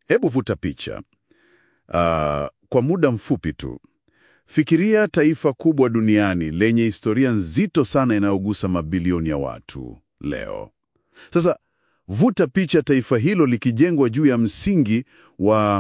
Hebu vuta picha Ah, kwa muda mfupi tu. Fikiria taifa kubwa duniani lenye historia nzito sana inayogusa mabilioni ya watu leo. Sasa vuta picha taifa hilo likijengwa juu ya msingi wa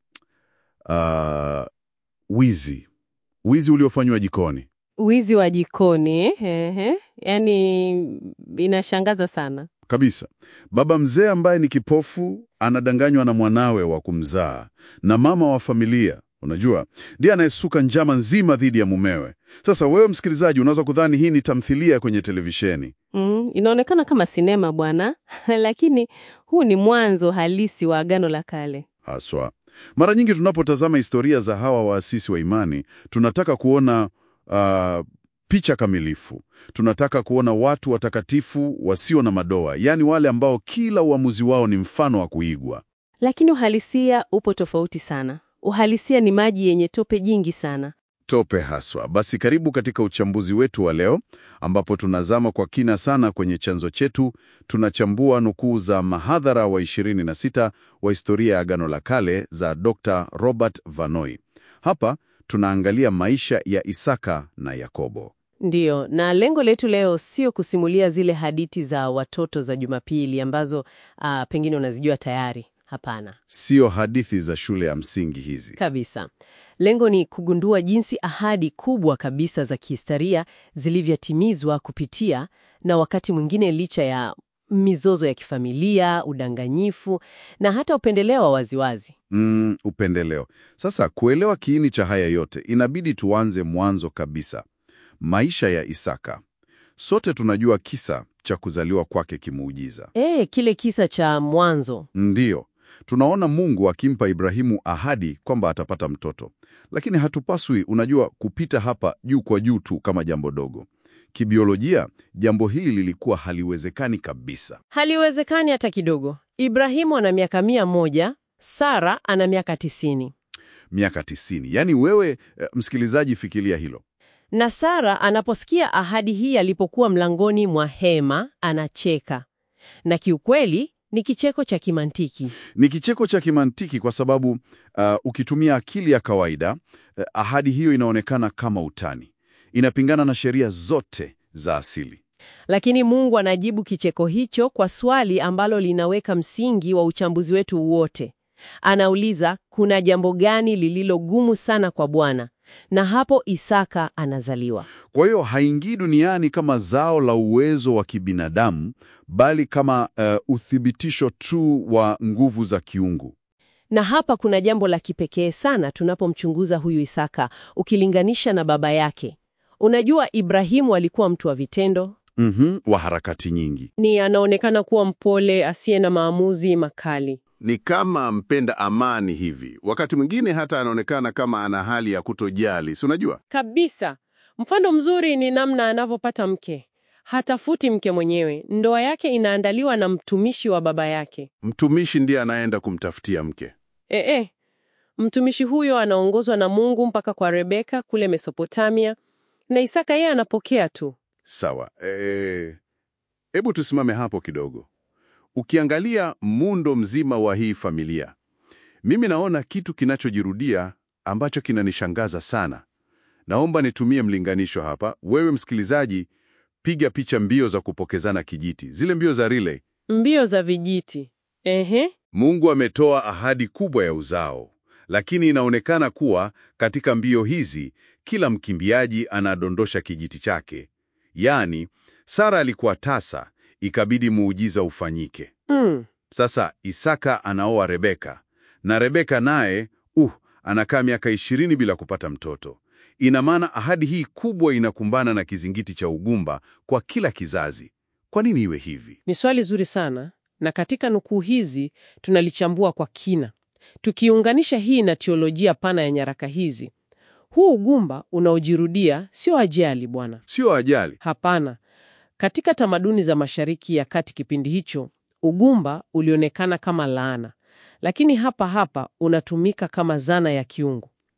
ah, wizi, wizi uliofanywa jikoni. Wizi wa jikoni, ehe. Yaani inashangaza sana. Kabisa. Baba mzee ambaye ni kipofu anadanganywa na mwanawe wa kumzaa, na mama wa familia, unajua, ndiye anayesuka njama nzima dhidi ya mumewe. Sasa wewe msikilizaji, unaweza kudhani hii ni tamthilia kwenye televisheni. Mm, inaonekana kama sinema bwana, lakini huu ni mwanzo halisi wa Agano la Kale. Haswa, mara nyingi tunapotazama historia za hawa waasisi wa imani, tunataka kuona ah, picha kamilifu. Tunataka kuona watu watakatifu wasio na madoa, yaani wale ambao kila uamuzi wao ni mfano wa kuigwa. Lakini uhalisia upo tofauti sana. Uhalisia ni maji yenye tope jingi sana. Tope haswa. Basi karibu katika uchambuzi wetu wa leo, ambapo tunazama kwa kina sana kwenye chanzo chetu. Tunachambua nukuu za mahadhara wa 26 wa historia ya Agano la Kale za Dr. Robert Vanoi. Hapa tunaangalia maisha ya Isaka na Yakobo. Ndiyo, na lengo letu leo sio kusimulia zile hadithi za watoto za Jumapili ambazo ah, pengine unazijua tayari. Hapana, Sio hadithi za shule ya msingi hizi. kabisa. Lengo ni kugundua jinsi ahadi kubwa kabisa za kihistoria zilivyotimizwa kupitia na wakati mwingine licha ya mizozo ya kifamilia, udanganyifu na hata upendeleo wa waziwazi. Mm, upendeleo. Sasa kuelewa kiini cha haya yote, inabidi tuanze mwanzo kabisa. Maisha ya Isaka. Sote tunajua kisa cha kuzaliwa kwake kimuujiza. E, kile kisa cha mwanzo. Ndiyo, tunaona Mungu akimpa Ibrahimu ahadi kwamba atapata mtoto, lakini hatupaswi, unajua, kupita hapa juu kwa juu tu kama jambo dogo. Kibiolojia, jambo hili lilikuwa haliwezekani kabisa. Haliwezekani hata kidogo. Ibrahimu ana miaka mia moja, Sara ana miaka tisini. Miaka tisini, yaani wewe eh, msikilizaji, fikiria hilo. Na Sara anaposikia ahadi hii alipokuwa mlangoni mwa hema, anacheka. Na kiukweli ni kicheko cha kimantiki. Ni kicheko cha kimantiki kwa sababu uh, ukitumia akili ya kawaida uh, ahadi hiyo inaonekana kama utani, inapingana na sheria zote za asili. Lakini Mungu anajibu kicheko hicho kwa swali ambalo linaweka msingi wa uchambuzi wetu wote. Anauliza, kuna jambo gani lililo gumu sana kwa Bwana? Na hapo Isaka anazaliwa. Kwa hiyo haingii duniani kama zao la uwezo wa kibinadamu, bali kama uh, uthibitisho tu wa nguvu za kiungu. Na hapa kuna jambo la kipekee sana tunapomchunguza huyu Isaka ukilinganisha na baba yake. Unajua, Ibrahimu alikuwa mtu wa vitendo, Mhm, wa harakati nyingi. ni anaonekana kuwa mpole, asiye na maamuzi makali. Ni kama mpenda amani hivi. Wakati mwingine hata anaonekana kama ana hali ya kutojali, si unajua? Kabisa. Mfano mzuri ni namna anavyopata mke. Hatafuti mke mwenyewe, ndoa yake inaandaliwa na mtumishi wa baba yake. Mtumishi ndiye anaenda kumtafutia mke. E, e. Mtumishi huyo anaongozwa na Mungu mpaka kwa Rebeka kule Mesopotamia, na Isaka yeye anapokea tu. Sawa. Eh, Hebu tusimame hapo kidogo. Ukiangalia muundo mzima wa hii familia, mimi naona kitu kinachojirudia ambacho kinanishangaza sana. Naomba nitumie mlinganisho hapa. Wewe msikilizaji, piga picha mbio za kupokezana kijiti, zile mbio za relay. Mbio za vijiti. Ehe. Mungu ametoa ahadi kubwa ya uzao, lakini inaonekana kuwa katika mbio hizi kila mkimbiaji anadondosha kijiti chake. Yaani, Sara alikuwa tasa, ikabidi muujiza ufanyike. Mm. Sasa Isaka anaoa Rebeka, na Rebeka naye uh, anakaa miaka ishirini bila kupata mtoto. Ina maana ahadi hii kubwa inakumbana na kizingiti cha ugumba kwa kila kizazi. Kwa nini iwe hivi? Ni swali zuri sana, na katika nukuu hizi tunalichambua kwa kina, tukiunganisha hii na teolojia pana ya nyaraka hizi. Huu ugumba unaojirudia sio ajali bwana, Sio ajali. hapana. Katika tamaduni za Mashariki ya Kati kipindi hicho, ugumba ulionekana kama laana, lakini hapa hapa unatumika kama zana ya kiungu.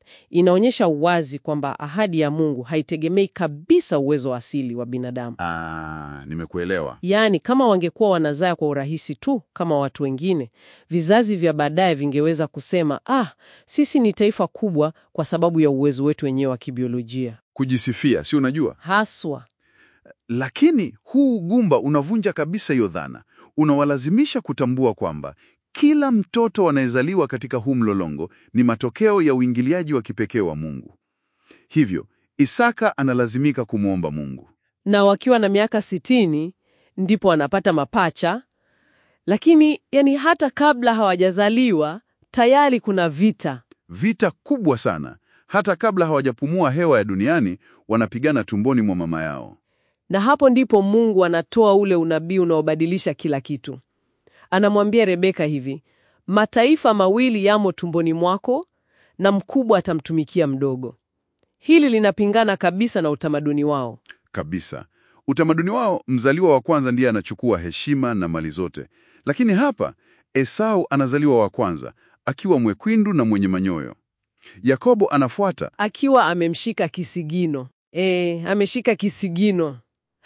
Inaonyesha uwazi kwamba ahadi ya Mungu haitegemei kabisa uwezo wa asili wa binadamu. Ah, nimekuelewa. Yaani, kama wangekuwa wanazaa kwa urahisi tu kama watu wengine, vizazi vya baadaye vingeweza kusema ah, sisi ni taifa kubwa kwa sababu ya uwezo wetu wenyewe wa kibiolojia. Kujisifia, si unajua? Haswa Lakini huu ugumba unavunja kabisa hiyo dhana. Unawalazimisha kutambua kwamba kila mtoto anayezaliwa katika huu mlolongo ni matokeo ya uingiliaji wa kipekee wa Mungu. Hivyo, Isaka analazimika kumwomba Mungu. na wakiwa na miaka sitini ndipo wanapata mapacha, lakini yani hata kabla hawajazaliwa tayari kuna vita. Vita kubwa sana. Hata kabla hawajapumua hewa ya duniani, wanapigana tumboni mwa mama yao. Na hapo ndipo Mungu anatoa ule unabii unaobadilisha kila kitu. Anamwambia Rebeka hivi, mataifa mawili yamo tumboni mwako na mkubwa atamtumikia mdogo. Hili linapingana kabisa na utamaduni wao. Kabisa. Utamaduni wao, mzaliwa wa kwanza ndiye anachukua heshima na mali zote, lakini hapa Esau anazaliwa wa kwanza akiwa mwekundu na mwenye manyoyo. Yakobo anafuata Akiwa amemshika kisigino. E, ameshika kisigino.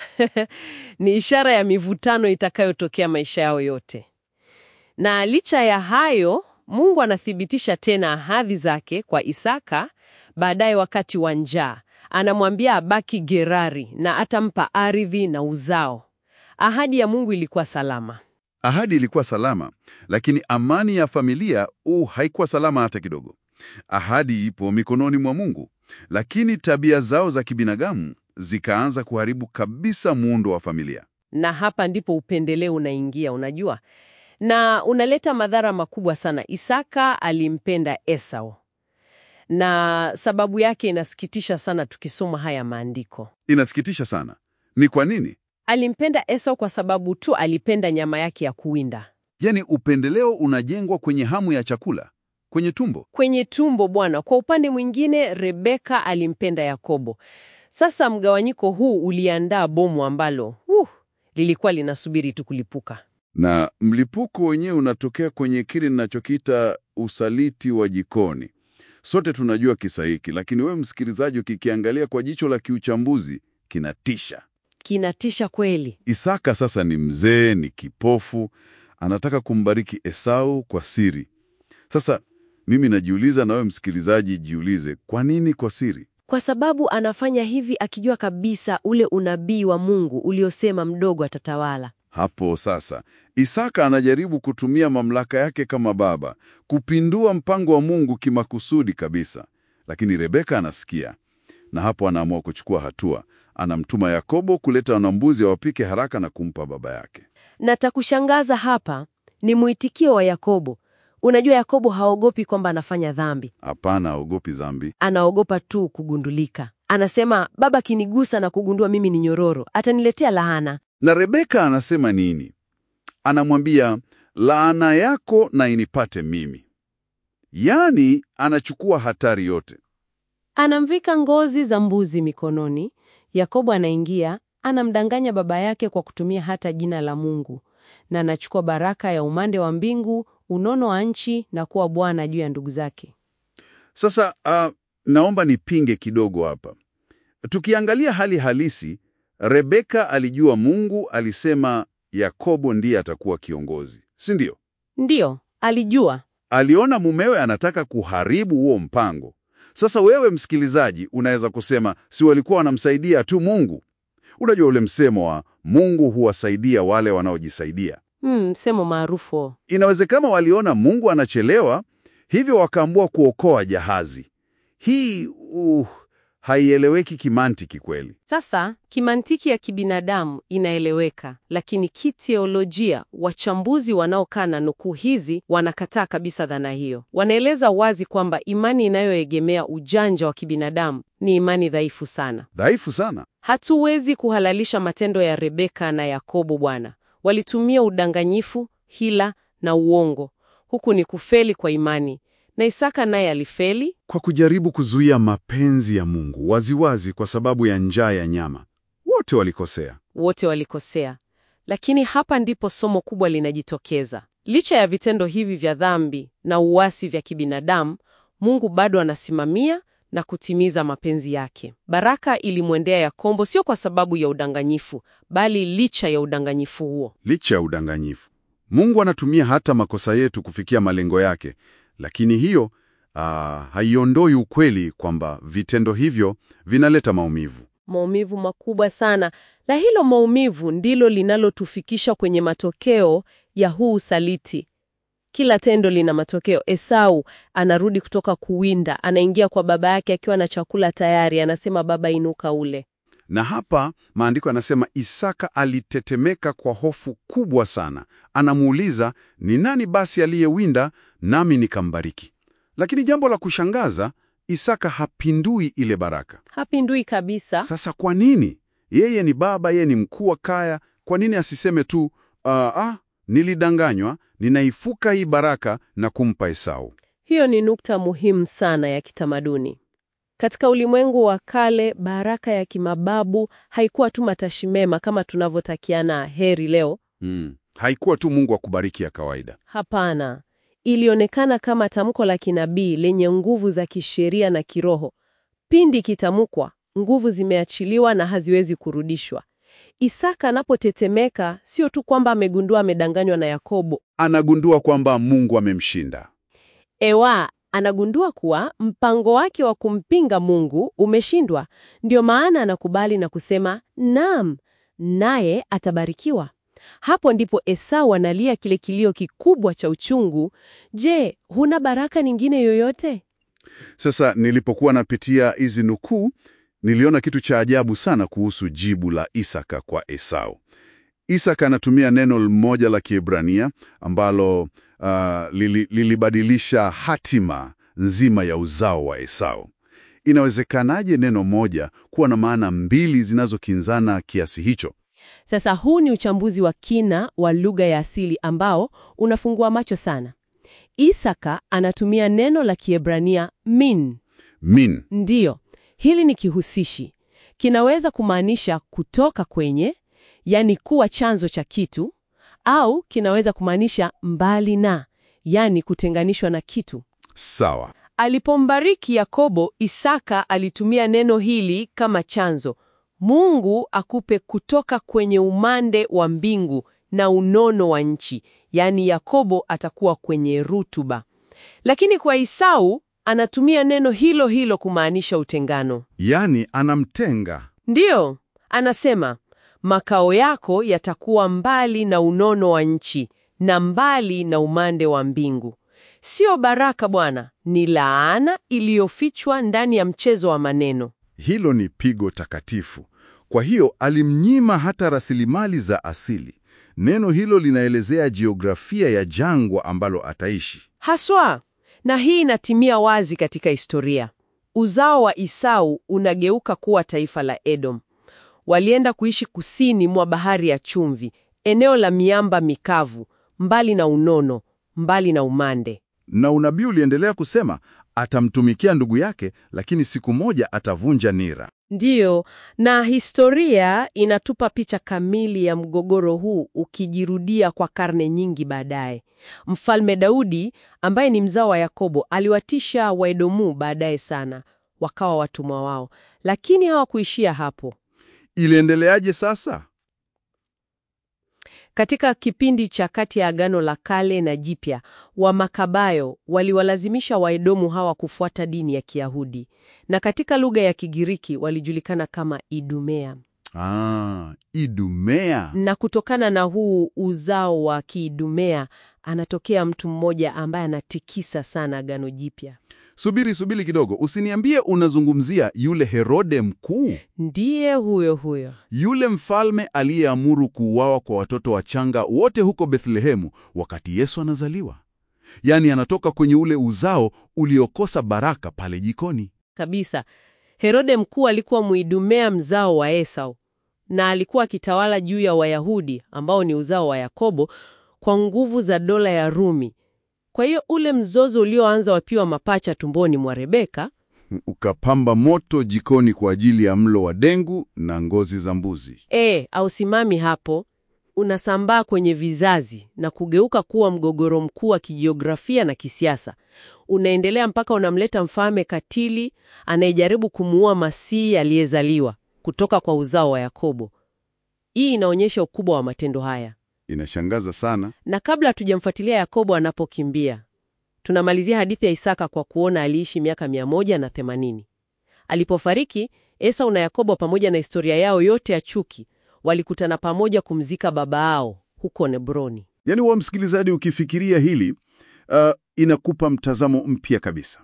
Ni ishara ya mivutano itakayotokea maisha yao yote. Na licha ya hayo, Mungu anathibitisha tena ahadi zake kwa Isaka baadaye wakati wa njaa. Anamwambia abaki Gerari na atampa ardhi na uzao. Ahadi ya Mungu ilikuwa salama. Ahadi ilikuwa salama, lakini amani ya familia uh, haikuwa salama hata kidogo. Ahadi ipo mikononi mwa Mungu, lakini tabia zao za kibinadamu zikaanza kuharibu kabisa muundo wa familia. Na hapa ndipo upendeleo unaingia, unajua, na unaleta madhara makubwa sana. Isaka alimpenda Esau, na sababu yake inasikitisha sana tukisoma haya maandiko. Inasikitisha sana. Ni kwa nini? Alimpenda Esau kwa sababu tu alipenda nyama yake ya kuwinda Yaani upendeleo unajengwa kwenye hamu ya chakula, kwenye tumbo. kwenye tumbo bwana. Kwa upande mwingine, Rebeka alimpenda Yakobo. Sasa mgawanyiko huu uliandaa bomu ambalo uh, lilikuwa linasubiri tu kulipuka. Na mlipuko wenyewe unatokea kwenye kile ninachokiita usaliti wa jikoni. Sote tunajua kisa hiki, lakini wewe msikilizaji, ukikiangalia kwa jicho la kiuchambuzi, kinatisha. Kinatisha kweli. Isaka sasa ni mzee, ni kipofu, anataka kumbariki Esau kwa siri. Sasa mimi najiuliza, na wewe msikilizaji jiulize, kwa nini kwa siri? Kwa sababu anafanya hivi akijua kabisa ule unabii wa Mungu uliosema mdogo atatawala. Hapo sasa Isaka anajaribu kutumia mamlaka yake kama baba kupindua mpango wa Mungu kimakusudi kabisa, lakini Rebeka anasikia, na hapo anaamua kuchukua hatua. Anamtuma Yakobo kuleta wanambuzi wapike haraka na kumpa baba yake. Na takushangaza hapa ni mwitikio wa Yakobo. Unajua, Yakobo haogopi kwamba anafanya dhambi, Hapana, aogopi dhambi. anaogopa tu kugundulika. Anasema, baba akinigusa na kugundua mimi ni nyororo, ataniletea laana. Na Rebeka anasema nini? Anamwambia, laana yako na inipate mimi. Yaani anachukua hatari yote. Anamvika ngozi za mbuzi mikononi. Yakobo anaingia, anamdanganya baba yake kwa kutumia hata jina la Mungu, na anachukua baraka ya umande wa mbingu, unono wa nchi na kuwa bwana juu ya ndugu zake. Sasa ah, naomba nipinge kidogo hapa. Tukiangalia hali halisi, Rebeka alijua Mungu alisema Yakobo ndiye atakuwa kiongozi, si ndio? Ndiyo, alijua. Aliona mumewe anataka kuharibu huo mpango. Sasa wewe msikilizaji, unaweza kusema si walikuwa wanamsaidia tu Mungu? Unajua ule msemo wa Mungu huwasaidia wale wanaojisaidia. Hmm, msemo maarufu. Inawezekana waliona Mungu anachelewa, hivyo wakaamua kuokoa jahazi. Hii uh, haieleweki kimantiki kweli. Sasa kimantiki ya kibinadamu inaeleweka, lakini kiteolojia, wachambuzi wanaokaa na nukuu hizi wanakataa kabisa dhana hiyo. Wanaeleza wazi kwamba imani inayoegemea ujanja wa kibinadamu ni imani dhaifu sana. Dhaifu sana. Hatuwezi kuhalalisha matendo ya Rebeka na Yakobo. Bwana walitumia udanganyifu, hila na uongo. Huku ni kufeli kwa imani, na Isaka naye alifeli. Kwa kujaribu kuzuia mapenzi ya Mungu waziwazi kwa sababu ya njaa ya nyama. Wote walikosea. Wote walikosea, lakini hapa ndipo somo kubwa linajitokeza. Licha ya vitendo hivi vya dhambi na uasi vya kibinadamu, Mungu bado anasimamia na kutimiza mapenzi yake. Baraka ilimwendea Yakobo sio kwa sababu ya udanganyifu, bali licha ya udanganyifu huo. Licha ya udanganyifu, Mungu anatumia hata makosa yetu kufikia malengo yake, lakini hiyo ah, haiondoi ukweli kwamba vitendo hivyo vinaleta maumivu. Maumivu makubwa sana, na hilo maumivu ndilo linalotufikisha kwenye matokeo ya huu usaliti. Kila tendo lina matokeo. Esau anarudi kutoka kuwinda, anaingia kwa baba yake akiwa na chakula tayari, anasema baba, inuka ule. Na hapa maandiko yanasema Isaka alitetemeka kwa hofu kubwa sana. Anamuuliza, ni nani basi aliyewinda nami nikambariki? Lakini jambo la kushangaza, Isaka hapindui ile baraka. Hapindui kabisa. Sasa kwa nini? Yeye ni baba, yeye ni mkuu wa kaya. Kwa nini asiseme tu ah, ah, nilidanganywa, ninaifuka hii baraka na kumpa Esau? Hiyo ni nukta muhimu sana ya kitamaduni. Katika ulimwengu wa kale, baraka ya kimababu haikuwa tu matashi mema kama tunavyotakiana heri leo. Hmm. Haikuwa tu Mungu akubariki ya kawaida. Hapana, ilionekana kama tamko la kinabii lenye nguvu za kisheria na kiroho. Pindi kitamkwa, nguvu zimeachiliwa na haziwezi kurudishwa. Isaka anapotetemeka, sio tu kwamba amegundua amedanganywa na Yakobo. Anagundua kwamba Mungu amemshinda. Ewa, anagundua kuwa mpango wake wa kumpinga Mungu umeshindwa. Ndio maana anakubali na kusema naam, naye atabarikiwa. Hapo ndipo Esau analia kile kilio kikubwa cha uchungu. Je, huna baraka nyingine yoyote? Sasa nilipokuwa napitia hizi nukuu, niliona kitu cha ajabu sana kuhusu jibu la Isaka kwa Esau. Isaka anatumia neno moja la Kiebrania ambalo uh, lili, lilibadilisha hatima nzima ya uzao wa Esau. Inawezekanaje neno moja kuwa na maana mbili zinazokinzana kiasi hicho? Sasa huu ni uchambuzi wa kina wa lugha ya asili ambao unafungua macho sana. Isaka anatumia neno la Kiebrania min. Min Ndiyo, hili ni kihusishi. Kinaweza kumaanisha kutoka kwenye, yani kuwa chanzo cha kitu, au kinaweza kumaanisha mbali na, yani kutenganishwa na kitu. sawa. Alipombariki Yakobo, Isaka alitumia neno hili kama chanzo. Mungu akupe kutoka kwenye umande wa mbingu na unono wa nchi, yaani Yakobo atakuwa kwenye rutuba. Lakini kwa Isau anatumia neno hilo hilo kumaanisha utengano. Yaani anamtenga. Ndiyo, anasema makao yako yatakuwa mbali na unono wa nchi na mbali na umande wa mbingu. Sio baraka bwana, ni laana iliyofichwa ndani ya mchezo wa maneno. Hilo ni pigo takatifu. Kwa hiyo alimnyima hata rasilimali za asili. Neno hilo linaelezea jiografia ya jangwa ambalo ataishi. Haswa, na hii inatimia wazi katika historia. Uzao wa Isau unageuka kuwa taifa la Edom. Walienda kuishi kusini mwa bahari ya chumvi, eneo la miamba mikavu, mbali na unono, mbali na umande. Na unabii uliendelea kusema atamtumikia ndugu yake, lakini siku moja atavunja nira. Ndiyo, na historia inatupa picha kamili ya mgogoro huu ukijirudia kwa karne nyingi baadaye. Mfalme Daudi ambaye ni mzao wa Yakobo aliwatisha Waedomu baadaye sana, wakawa watumwa wao, lakini hawakuishia hapo. Iliendeleaje sasa? Katika kipindi cha kati ya Agano la Kale na Jipya, Wamakabayo waliwalazimisha Waedomu hawa kufuata dini ya Kiyahudi, na katika lugha ya Kigiriki walijulikana kama Idumea. Ah, Idumea. Na kutokana na huu uzao wa Kiidumea anatokea mtu mmoja ambaye anatikisa sana Agano Jipya. Subiri, subiri kidogo, usiniambie unazungumzia yule Herode mkuu, Ndiye huyo huyo. yule mfalme aliyeamuru kuuawa kwa watoto wachanga wote huko Bethlehemu wakati Yesu anazaliwa. Yaani anatoka kwenye ule uzao uliokosa baraka pale jikoni. Kabisa. Herode mkuu alikuwa Muidumea mzao wa Esau na alikuwa akitawala juu ya Wayahudi ambao ni uzao wa Yakobo kwa nguvu za dola ya Rumi. Kwa hiyo ule mzozo ulioanza wakiwa mapacha tumboni mwa Rebeka Ukapamba moto jikoni kwa ajili ya mlo wa dengu na ngozi za mbuzi. e, ausimami hapo, unasambaa kwenye vizazi na kugeuka kuwa mgogoro mkuu wa kijiografia na kisiasa. Unaendelea mpaka unamleta mfalme katili anayejaribu kumuua Masihi aliyezaliwa kutoka kwa uzao wa Yakobo. Hii inaonyesha ukubwa wa matendo haya. Inashangaza sana. Na kabla hatujamfuatilia Yakobo anapokimbia, tunamalizia hadithi ya Isaka kwa kuona aliishi miaka mia moja na themanini. Alipofariki, Esau na Yakobo pamoja na historia yao yote ya chuki walikutana pamoja kumzika baba yao huko Nebroni. Yaani wa msikilizaji, ukifikiria hili uh, inakupa mtazamo mpya kabisa.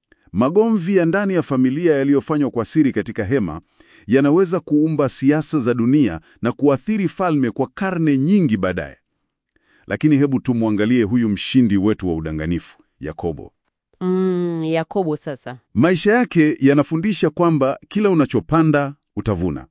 Magomvi ya ndani ya familia yaliyofanywa kwa siri katika hema yanaweza kuumba siasa za dunia na kuathiri falme kwa karne nyingi baadaye. Lakini hebu tumwangalie huyu mshindi wetu wa udanganifu, Yakobo. Mm, Yakobo sasa. Maisha yake yanafundisha kwamba kila unachopanda utavuna.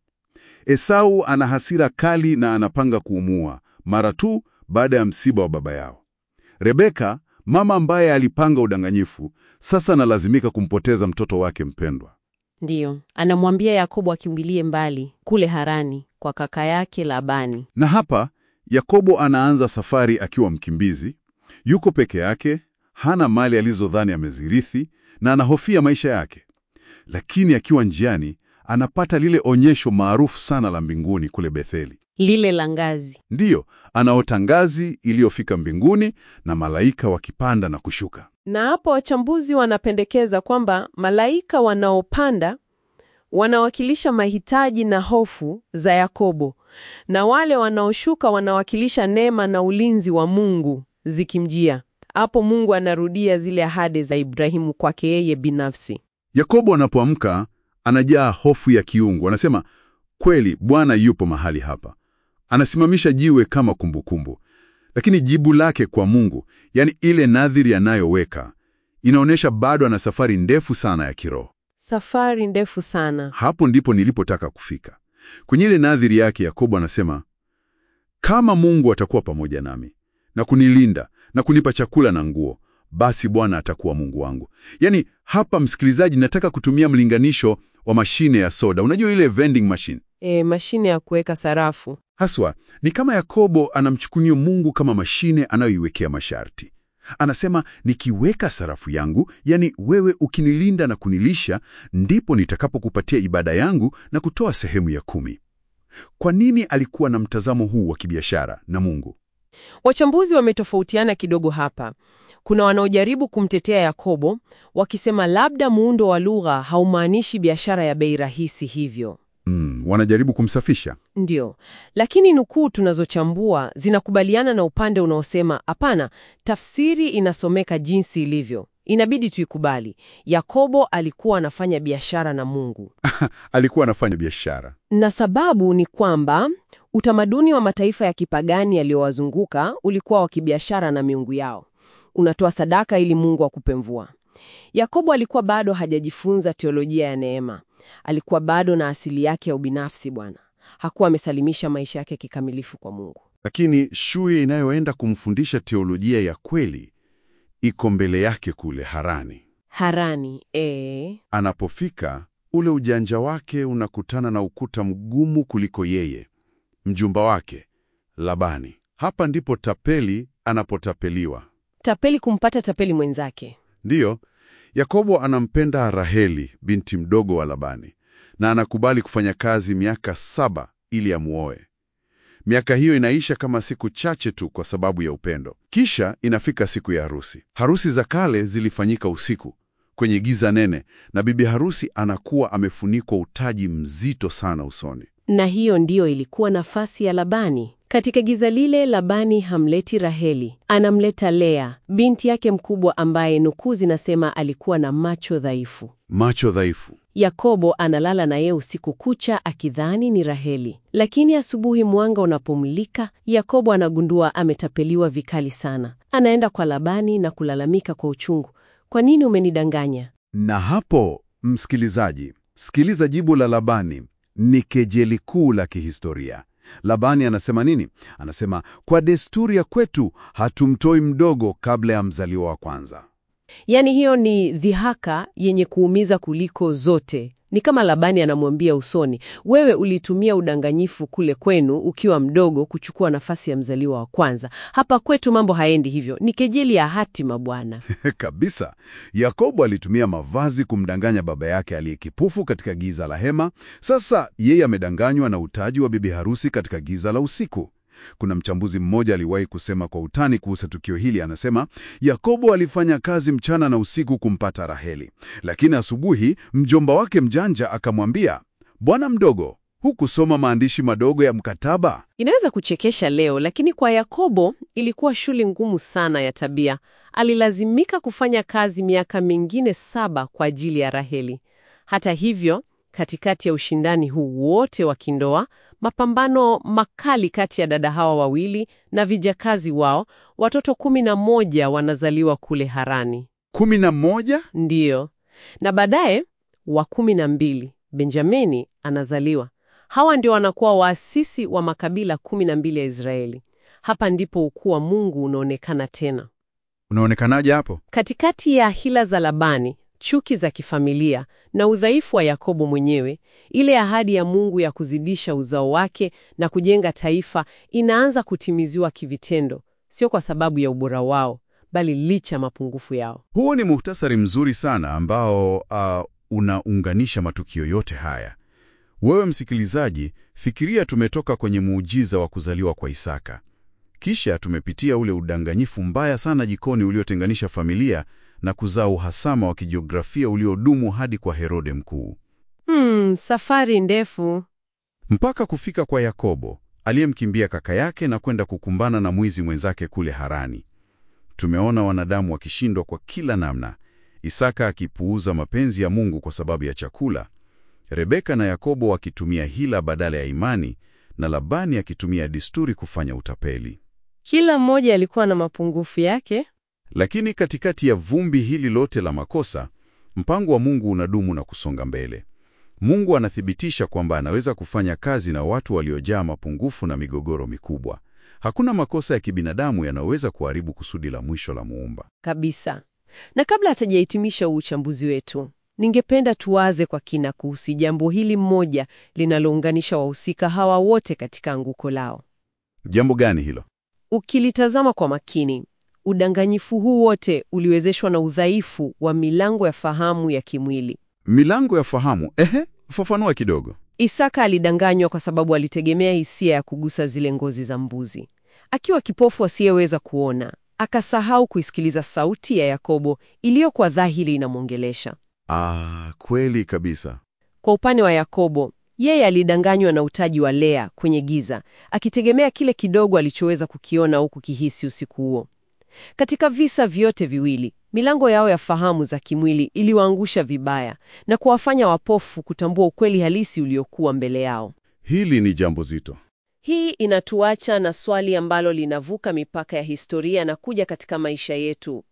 Esau ana hasira kali na anapanga kuumua mara tu baada ya msiba wa baba yao. Rebeka, mama ambaye alipanga udanganyifu, sasa analazimika kumpoteza mtoto wake mpendwa. Ndiyo, anamwambia Yakobo akimbilie mbali kule Harani kwa kaka yake Labani. Na hapa Yakobo anaanza safari akiwa mkimbizi, yuko peke yake, hana mali alizodhani amezirithi na anahofia maisha yake. Lakini akiwa njiani anapata lile onyesho maarufu sana la mbinguni kule Betheli. Lile la ngazi. Ndiyo, anaota ngazi iliyofika mbinguni na malaika wakipanda na kushuka. Na hapo wachambuzi wanapendekeza kwamba malaika wanaopanda wanawakilisha mahitaji na hofu za Yakobo, na wale wanaoshuka wanawakilisha neema na ulinzi wa Mungu zikimjia. Hapo Mungu anarudia zile ahadi za Ibrahimu kwake yeye binafsi. Yakobo anapoamka anajaa hofu ya kiungu. Anasema, kweli Bwana yupo mahali hapa. Anasimamisha jiwe kama kumbukumbu. Lakini jibu lake kwa Mungu, yani ile nadhiri anayoweka, inaonyesha bado ana safari ndefu sana ya kiroho. Safari ndefu sana. Hapo ndipo nilipotaka kufika. Kwenye ile nadhiri yake, Yakobo anasema, kama Mungu atakuwa pamoja nami na kunilinda na kunipa chakula na nguo, basi Bwana atakuwa Mungu wangu. Yaani hapa, msikilizaji, nataka kutumia mlinganisho wa mashine ya soda. Unajua ile vending machine? E, mashine ya kuweka sarafu. Haswa ni kama Yakobo anamchukunia Mungu kama mashine anayoiwekea masharti. Anasema, nikiweka sarafu yangu, yani wewe ukinilinda na kunilisha, ndipo nitakapokupatia ibada yangu na kutoa sehemu ya kumi. Kwa nini alikuwa na mtazamo huu wa kibiashara na Mungu? Wachambuzi wametofautiana kidogo hapa. Kuna wanaojaribu kumtetea Yakobo wakisema labda muundo wa lugha haumaanishi biashara ya bei rahisi hivyo. Mm, wanajaribu kumsafisha. Ndio, lakini nukuu tunazochambua zinakubaliana na upande unaosema hapana, tafsiri inasomeka jinsi ilivyo. Inabidi tuikubali. Yakobo alikuwa anafanya biashara na Mungu, Alikuwa anafanya biashara. na sababu ni kwamba utamaduni wa mataifa ya kipagani yaliyowazunguka ulikuwa wa kibiashara na miungu yao. Unatoa sadaka ili Mungu akupe mvua. Yakobo alikuwa bado hajajifunza teolojia ya neema. Alikuwa bado na asili yake ya ubinafsi. Bwana hakuwa amesalimisha maisha yake kikamilifu kwa Mungu. Lakini shule inayoenda kumfundisha teolojia ya kweli iko mbele yake kule Harani. Harani e, Anapofika, ule ujanja wake unakutana na ukuta mgumu kuliko yeye, mjumba wake Labani. Hapa ndipo tapeli anapotapeliwa. tapeli kumpata tapeli mwenzake. Ndiyo, Yakobo anampenda Raheli, binti mdogo wa Labani, na anakubali kufanya kazi miaka saba ili amuoe. Miaka hiyo inaisha kama siku chache tu kwa sababu ya upendo. Kisha inafika siku ya harusi. Harusi za kale zilifanyika usiku kwenye giza nene, na bibi harusi anakuwa amefunikwa utaji mzito sana usoni. Na hiyo ndiyo ilikuwa nafasi ya Labani. Katika giza lile, Labani hamleti Raheli, anamleta Lea, binti yake mkubwa, ambaye nukuu zinasema alikuwa na macho dhaifu. Macho dhaifu. Yakobo analala na yeye usiku kucha akidhani ni Raheli, lakini asubuhi mwanga unapomulika, Yakobo anagundua ametapeliwa vikali sana. Anaenda kwa Labani na kulalamika kwa uchungu, kwa nini umenidanganya? Na hapo, msikilizaji, sikiliza jibu la Labani. Ni kejeli kuu la kihistoria. Labani anasema nini? Anasema, kwa desturi ya kwetu hatumtoi mdogo kabla ya mzaliwa wa kwanza. Yaani hiyo ni dhihaka yenye kuumiza kuliko zote Ni kama Labani anamwambia usoni, wewe ulitumia udanganyifu kule kwenu ukiwa mdogo kuchukua nafasi ya mzaliwa wa kwanza. Hapa kwetu mambo haendi hivyo, ni kejeli ya hatima bwana. Kabisa. Yakobo alitumia mavazi kumdanganya baba yake aliyekipofu katika giza la hema. Sasa yeye amedanganywa na utaji wa bibi harusi katika giza la usiku. Kuna mchambuzi mmoja aliwahi kusema kwa utani kuhusu tukio hili, anasema Yakobo alifanya kazi mchana na usiku kumpata Raheli, lakini asubuhi mjomba wake mjanja akamwambia, bwana mdogo, hukusoma maandishi madogo ya mkataba? Inaweza kuchekesha leo, lakini kwa Yakobo ilikuwa shule ngumu sana ya tabia. Alilazimika kufanya kazi miaka mingine saba kwa ajili ya Raheli. Hata hivyo, katikati ya ushindani huu wote wa kindoa, mapambano makali kati ya dada hawa wawili na vijakazi wao, watoto kumi na moja wanazaliwa kule Harani. kumi na moja? Ndiyo, na baadaye wa kumi na mbili Benjamini anazaliwa. Hawa ndio wanakuwa waasisi wa makabila kumi na mbili ya Israeli. Hapa ndipo ukuu wa Mungu unaonekana tena. Unaonekanaje hapo? Katikati ya hila za Labani, chuki za kifamilia na udhaifu wa Yakobo mwenyewe, ile ahadi ya Mungu ya kuzidisha uzao wake na kujenga taifa inaanza kutimiziwa kivitendo, sio kwa sababu ya ubora wao, bali licha ya mapungufu yao. Huu ni muhtasari mzuri sana ambao uh, unaunganisha matukio yote haya. Wewe msikilizaji, fikiria tumetoka kwenye muujiza wa kuzaliwa kwa Isaka. Kisha tumepitia ule udanganyifu mbaya sana jikoni uliotenganisha familia na kuzaa uhasama wa kijiografia uliodumu hadi kwa Herode Mkuu. Hmm, safari ndefu. Mpaka kufika kwa Yakobo, aliyemkimbia kaka yake na kwenda kukumbana na mwizi mwenzake kule Harani. Tumeona wanadamu wakishindwa kwa kila namna. Isaka akipuuza mapenzi ya Mungu kwa sababu ya chakula. Rebeka na Yakobo wakitumia hila badala ya imani na Labani akitumia desturi kufanya utapeli. Kila mmoja alikuwa na mapungufu yake. Lakini katikati ya vumbi hili lote la makosa, mpango wa Mungu unadumu na kusonga mbele. Mungu anathibitisha kwamba anaweza kufanya kazi na watu waliojaa mapungufu na migogoro mikubwa. Hakuna makosa ya kibinadamu yanayoweza kuharibu kusudi la mwisho la Muumba. Kabisa. Na kabla hatujahitimisha uchambuzi wetu, ningependa tuwaze kwa kina kuhusu jambo hili mmoja linalounganisha wahusika hawa wote katika anguko lao. Jambo gani hilo? Ukilitazama kwa makini, udanganyifu huu wote uliwezeshwa na udhaifu wa milango ya fahamu ya kimwili. Milango ya fahamu. Ehe, fafanua kidogo. Isaka alidanganywa kwa sababu alitegemea hisia ya kugusa zile ngozi za mbuzi. Akiwa kipofu asiyeweza kuona, akasahau kuisikiliza sauti ya Yakobo iliyokuwa dhahiri inamwongelesha. Ah, kweli kabisa. Kwa upande wa Yakobo, yeye alidanganywa na utaji wa Lea kwenye giza, akitegemea kile kidogo alichoweza kukiona au kukihisi usiku huo. Katika visa vyote viwili, milango yao ya fahamu za kimwili iliwaangusha vibaya na kuwafanya wapofu kutambua ukweli halisi uliokuwa mbele yao. Hili ni jambo zito. Hii inatuacha na swali ambalo linavuka mipaka ya historia na kuja katika maisha yetu.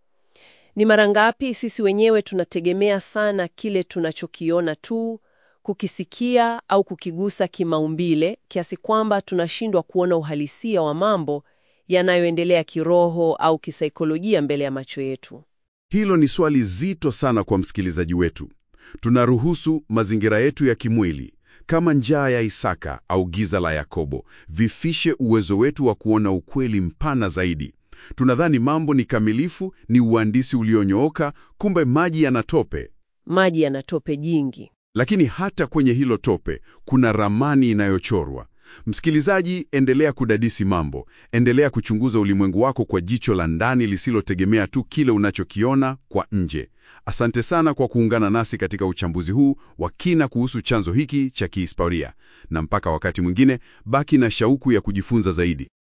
Ni mara ngapi sisi wenyewe tunategemea sana kile tunachokiona tu, kukisikia au kukigusa kimaumbile kiasi kwamba tunashindwa kuona uhalisia wa mambo yanayoendelea kiroho au kisaikolojia mbele ya macho yetu. Hilo ni swali zito sana kwa msikilizaji wetu. Tunaruhusu mazingira yetu ya kimwili kama njaa ya Isaka au giza la Yakobo vifishe uwezo wetu wa kuona ukweli mpana zaidi. Tunadhani mambo ni kamilifu, ni uhandisi ulionyooka, kumbe maji yana tope. Maji yana tope jingi. Lakini hata kwenye hilo tope kuna ramani inayochorwa. Msikilizaji, endelea kudadisi mambo, endelea kuchunguza ulimwengu wako kwa jicho la ndani lisilotegemea tu kile unachokiona kwa nje. Asante sana kwa kuungana nasi katika uchambuzi huu wa kina kuhusu chanzo hiki cha kihistoria, na mpaka wakati mwingine, baki na shauku ya kujifunza zaidi.